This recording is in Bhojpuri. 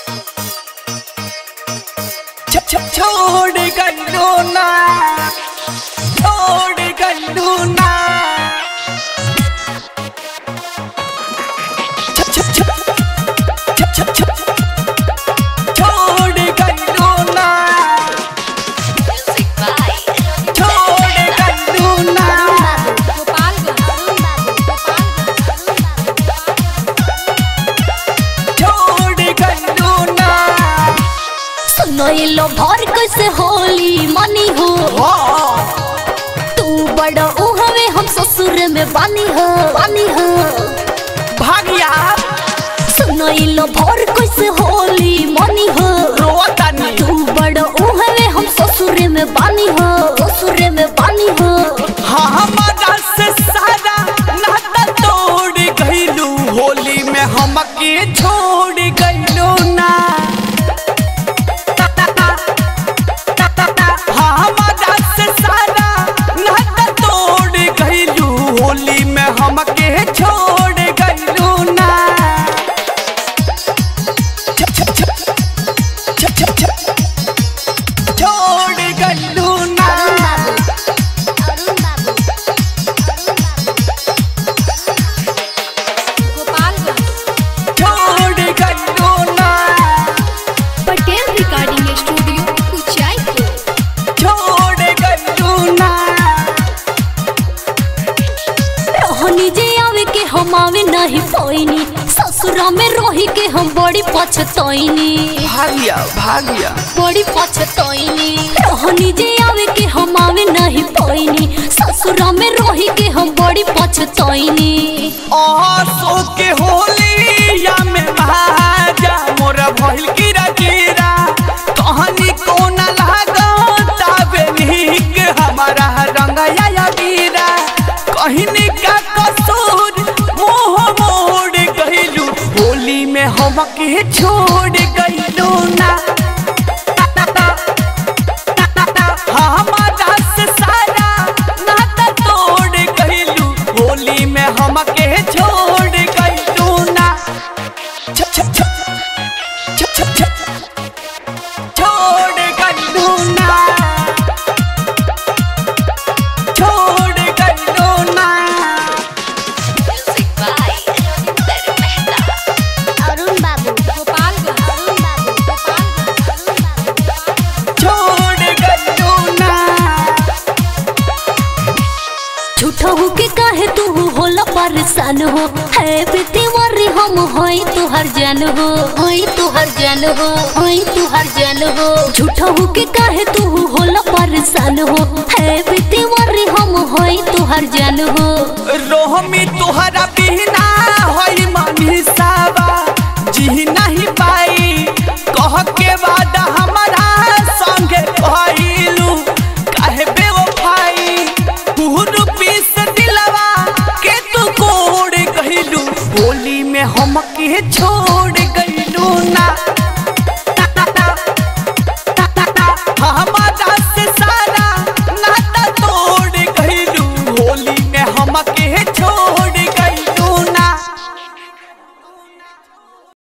छ- छ- छोड़ गइलो ना छोड़ गइलो ना छ- छ- छ- छ- छ- छ- छोड़ गइलो ना Music by छोड़ गइलो ना छोड़ गइलो ना सुनैलो भर कैसे होली मनी हो हाँ तू बड़ा उहवे हम ससुर में बानी हो बानी हो भागिया सुनैलो भर कैसे होली मनी हो रोतानी तू बड़ा उहवे हम ससुर में बानी हो ससुर में बानी हो हाँ हमारा से सारा नाता तोड़ गइलू होली में हमके छोड़ गइलू ना हाँ हमारा से सारा नाता तोड़ गइलू होली में हमके छोड़ गइलू ना छ- छ- छ- छ- छ- छ- छोड़ गइलू ना छोड़ गइलू ना पटेल रिकॉर्डिंग स्टूडियो ऊंचाई छोड़ गइलू ना रहनी जे आवे के हम आवे नहीं पोइनी ससुरा में रही के हम बड़ी पछतोइनी भागिया भागिया बड़ी पछतोइनी रहनी जे आवे के हम आवे नहीं पोइनी ससुरा में रही के हम बड़ी पछतोइनी आसो के होली या में महाजा मोरा भइल कीरा कीरा कहानी कोना लागा ताबे निक हमारा रंगया या वीरा कहिनी का कसूर मोह मोड़ गइलू होली में हमके छोड़ गइलू ना हमारा से सारा नाता तोड़ गइलू होली में हमके छोड़ गइलू ना छ छ छ छ छ छ छोड़ गइलू ना छोड़ गइलू ना अरुण बाबू गोपाल अरुण बाबू छोड़ गइलू ना झूठा हो के काहे तू होला परेशान हो है बेटीवारी हम होई तू हर जान हो होई तू हर जान हो होई तू हर जान हो झूठा हो के काहे तू होला परेशान हो है बेटीवारी हम होई तू हर जान हो रोहमी तुहरा बिना होई मनीषावा जी नहीं पाई कह के बा